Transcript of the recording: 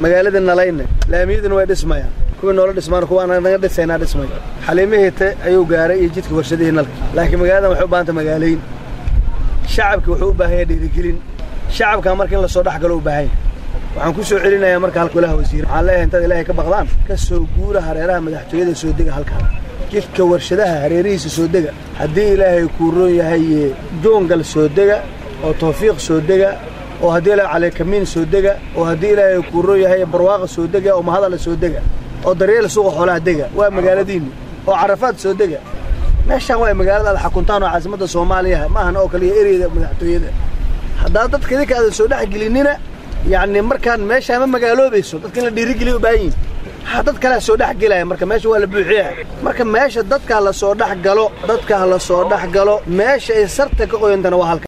magaalada nalayne laamiyaduna way dhismayaan kuwii noola dhismaan kuwa anaga naga dhisaynaa dhismay xaliimahite ayuu gaaray iyo jidka warshadihii nalka laakiin magaaladan waxay u baahanta magaalayn shacabki wuxuu u baahan yahay dhiirigelin shacabka marka in lasoo dhex galo u baahan yahay waxaan ku soo celinayaa marka halka golaha wasiir waxaan leeyahay intaad ilaahay ka baqdaan ka soo guura hareeraha madaxtooyada soo dega halkaan jidka warshadaha hareerihiisa soo dega haddii ilaahay kuu roon yahay joongal soo dega oo tawfiiq soo dega oo haddii ilaahay caleekamiin soo dega oo haddii ilaahay kuu roon yahay barwaaqa soo dega oo mahadala soo dega oo daryeel suuqa xoolaha dega waa magaaladiinni oo carafaad soo dega meeshaan waa magaalada aad xakuntaan oo caasimadda soomaaliya maahan oo kaliya ereyda madaxtooyada haddaa dadka idinka aadan soo dhex gelinina yacni markaan meeshaa ma magaaloobayso dadka in la dhiirigeliya u baahan yihin ha dad kalea soo dhex gelaya marka meesha waa la buuxiya marka meesha dadka la soo dhex galo dadka la soo dhex galo meesha ay sarta ka qoyantana waa halka